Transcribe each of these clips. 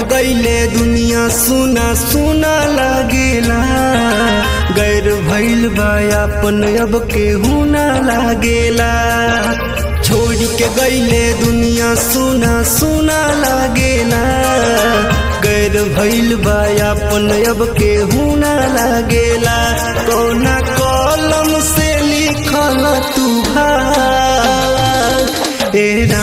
गईले दुनिया सुना सुना लागेला गैर भइल बा अपन अब केहू ना लागेला छोड़ के गईले दुनिया सुना सुना लागेला गैर भइल बा अपन अब केहू ना लागेला कौना कलम से लिखल तू भाग एरा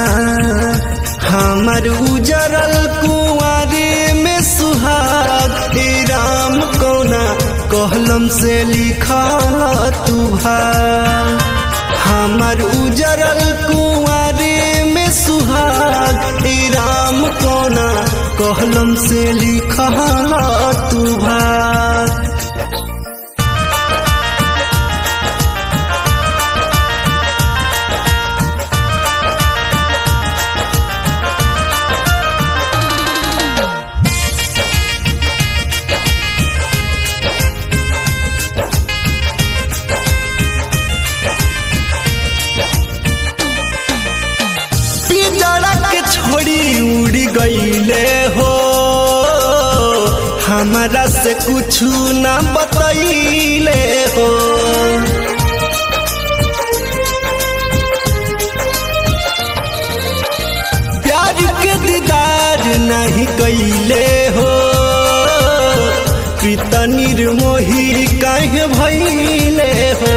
हमर उजरल कुआरे में सुहाग हे राम कौना कहलम से लिखल तू भाग हमर उजरल कुआरे में सुहाग हे राम कौना कहलम से लिखल तू भाग पिजड़ा के छोड़ी उड़ी गईले हो हमारा से कुछ ना बतैले हो प्यार के दीदार नहीं कैले हो पिता निर्मोही काहे भैले हो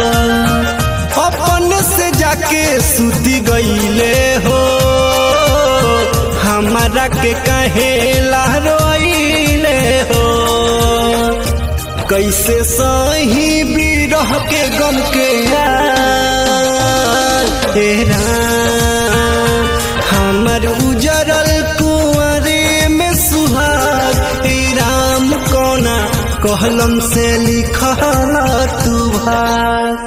अपन से जाके सुती गईले हो हमारा के कहे लहरोइले हो कैसे सही बिरह के गम के तेरा हमर उजरल कुंवरे में सुहाग हे राम कोना कहलम से लिखल तू भाग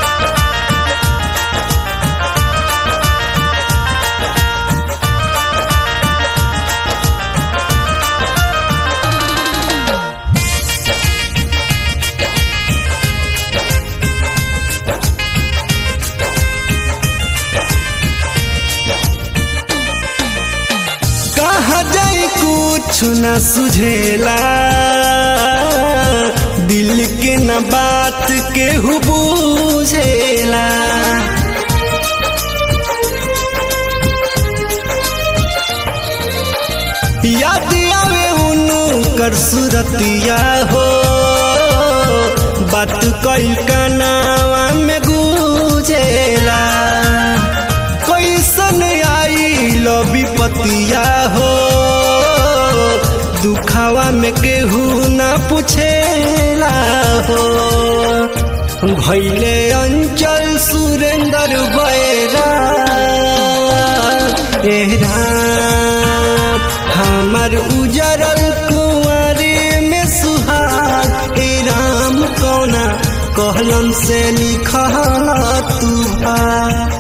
कहा जाए कुछ न सुझेला दिल के न बात के हु बुझेला याद आवे उनु कर सुरतिया हो बात कई कनावा में गुजेला कैसन आई लो विपतिया हो दुखावा में केहू ना पूछेला हो भैले अंचल सुरेंद्र बैरा एरा हमर उजरल कुंवरे में सुहाग ए राम कौना कहलन से लिखल तू भाग